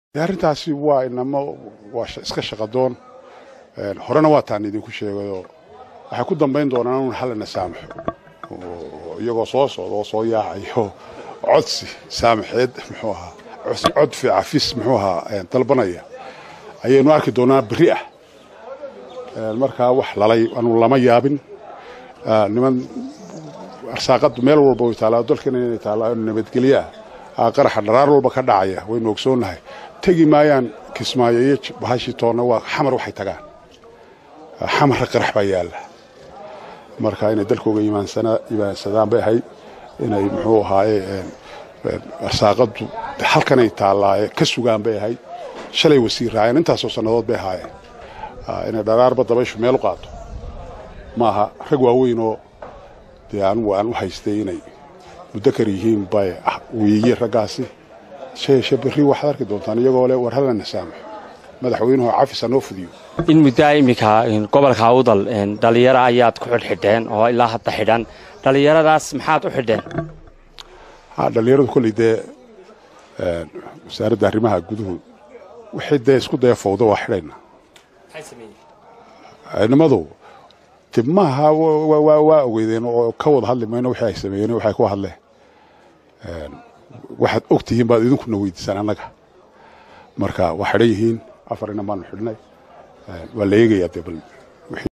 arrintaasi waa inamo waa iska shaqadoon horena waa taan idinku sheegayoo waxay ku dambayn doonaan un hallana saamaxo iyagoo soo socda oo soo yaacayo codsi saamaxeed muxuu ahaa cod cafis muxuu ahaa dalbanaya ayaynu arki doonaa berri ah markaa wax lalay anu lama yaabin niman arsaaqadu meel walba way taallaa dalkana inay taallaa nabadgelyo ah qaraxa dharaar walba ka dhacaya waynu ogsoonnahay tegi maayaan kismaayo iyo bahashii toonna waa xamar waxay tagaan xamarra qarax baa yaalla marka inay dalkooga imaansadaan bay ahayd inay muxuu ahaaye arsaaqadu halkanay taallaaye ka sugaan bay ahayd shalay wasiir raaceen intaasoo sannadood bay ahaayeen inay dharaarba dabayshu meel u qaato maaha rag waaweynoo dee anugu aan u haystay inay mudakar yihiin bay weeye raggaasi sheeshe berri waxaad arki doontaan iyagoo le war hallana saamaxo madaxweynuhu cafis hanoo fudiyo in muddaa iminka gobolka awdal dhallinyaro ayaad ku xidhxidheen oo ilaa hadda xidhan dhallinyaradaas maxaad u xidheen dhallinyaradu kolley dee wasaaradda arrimaha guduhu wixii dee isku daya fowda waa xidhayna nimadu dib maaha waa ogeydeen oo ka wada hadli mayno wixii ay sameeyeen waxay ku hadleen waxaad og tihiin baad idinkuna weydiisaan annaga marka waa xidhan yihiin afar inan baanu xidhnay waa la eegayaa dee bal